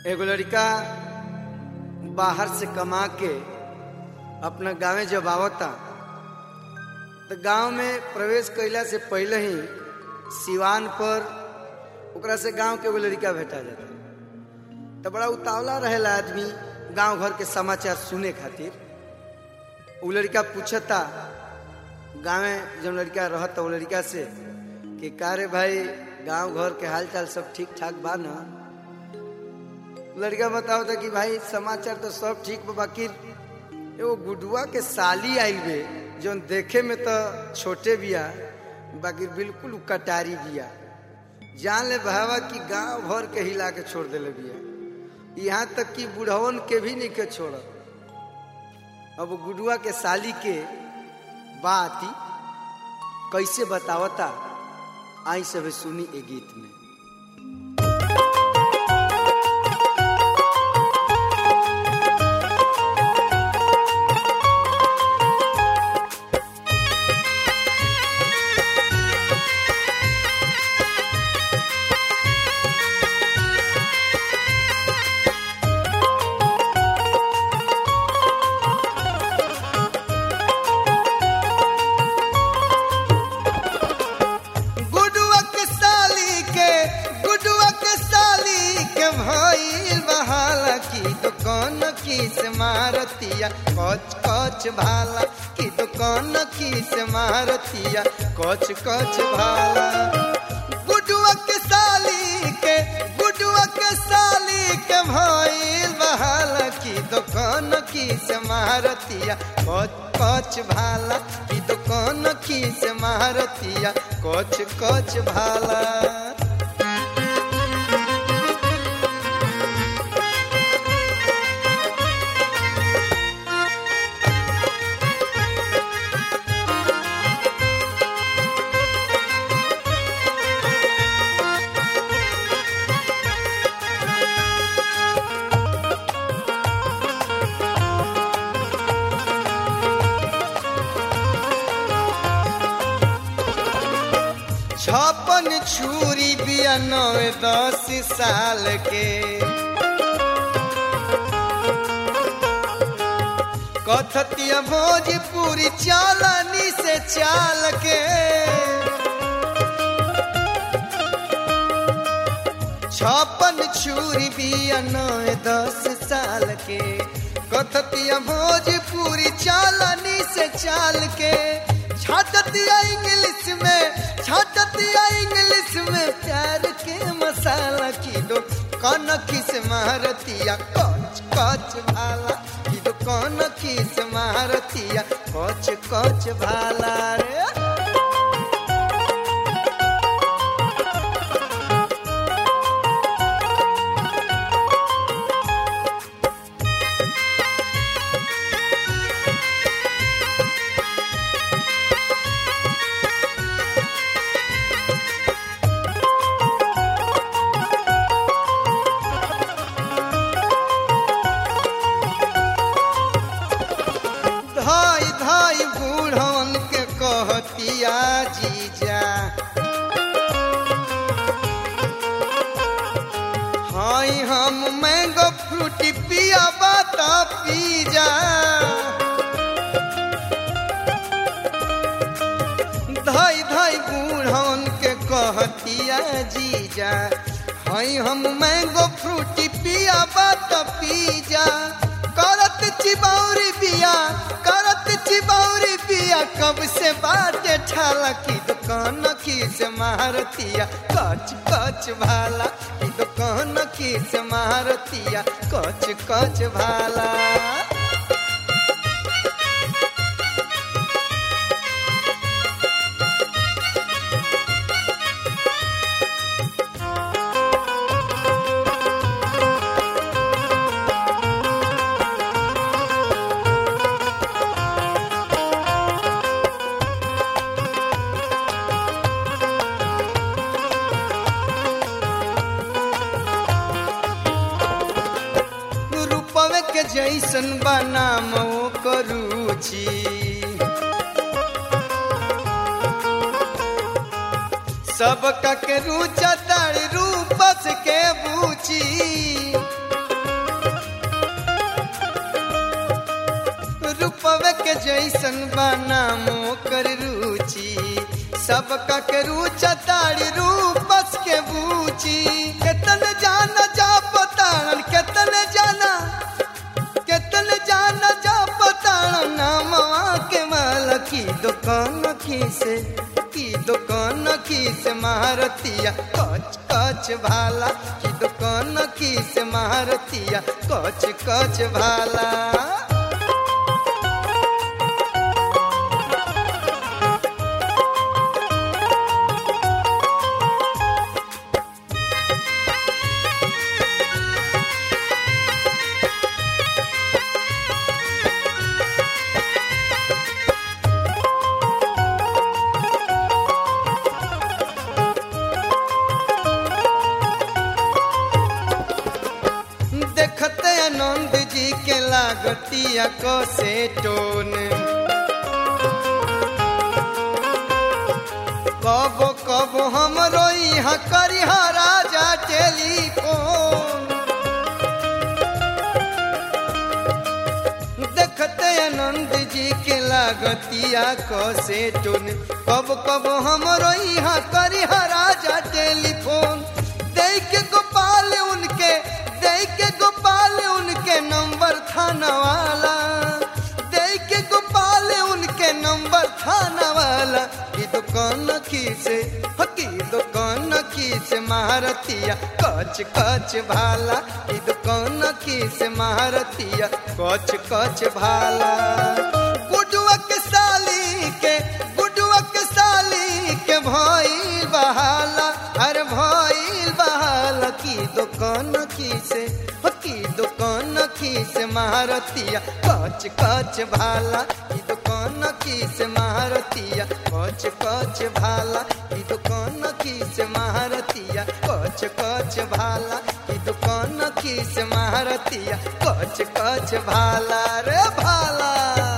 एगो लड़का बाहर से कमा के अपना गांवे जब आवता तो गांव में प्रवेश कैला से पहले ही सिवान पर ओकरा से गांव के एगो लड़का भेटा जाता तो बड़ा उतावला रहेला आदमी गांव घर के समाचार सुने खातिर उ लड़का पूछता गाँव जब लड़का रहता वो लड़का से कि का रे भाई गांव घर के हालचाल सब ठीक ठाक बा ना लड़का बताओ था कि भाई समाचार तो सब ठीक बा बाकी एगो गुडुआ के साली आइल बे जौन देखे में तो छोटे बिया बाकी बिल्कुल उ कटारी बिया जान ले भावा कि गांव भर के हिला के छोड़ देले बिया यहाँ तक कि बुढ़वन के भी नहीं के छोड़ अब गुडुआ के साली के बात कैसे बतावता आई सब सुनी ए गीत में गुडुआ के साली के गुडुआ के साली के भइल बहाला की दुकान की से मारतिया कच कच भाला की दुकान की से मारतिया कच कच भाला गुडुआ के साली के गुडुआ के साली के भइल बहाला की दुकान की से मारतिया कच कच भाला की दुकान की से मारतिया कच कच भाला छप्पन छुरी बिया नवे दस साल के कथतिया भोजपुरी चालनी से चाल के छप्पन छुरी बिया नवे दस साल के कथतिया भोजपुरी चालनी से चाल के छाटतिया इंग्लिश में छाटतिया इंग्लिश में प्यार के मसाला किलो कन किस मारतिया कच कच भाला किलो कन किस मारतिया कच कच भाला रे धाई धाई बूढ़न के कहतिया जीजा हाई हम मैंगो फ्रूटी पिया बाता पी जा धाई धाई बूढ़न के कहतिया जीजा हाई हम मैंगो फ्रूटी पिया बात पी जा करत चिबौरी बिया करत चिबौरी बिया कब से बाटे ठाला की दुकान की से मारतिया कच कच भाला की दुकान की से मारतिया कच कच भाला रूपवे के जैसन बनाम करूची सबका के रुचा तारी रूपस के बूची के जैसन बना मोकर रुचि सबका के रुचा तारी रूपस के बूची केतन जाना जा पताड़न केतन जाना केतन जाना जा पताड़न नामवा के माल की दुकान की से की दुकान की से महारतिया कच कच भाला की दुकान की से महारतिया कच कच भाला देखते आनंद जी के लागतिया को से टोन कबो कबो हमरो यहाँ करिहा राजा टेलीफोन देखते आनंद जी के लागतिया को से टोन कब कब हमरो यहाँ करिहा राजा टेलीफोन दे के गोपाल उनके दे के गोपाल उनके नंबर थाना वाला दे के गोपाल उनके नंबर थाना वाला की दुकान की से हो की दुकान की से महारतिया कच कच भाला की दुकान की से महारतिया कच कच भाला गुडुआ के साली के गुडुआ के साली के भइल बहाला अरे भइल बहाला की दुकान की से हो की दुकान की से महारतिया कच कच भाला की दुकान की से महारतिया कच कच भाला की दुकान की से महारतिया कच कच भाला की दुकान की से महारतिया कच कच भाला रे भाला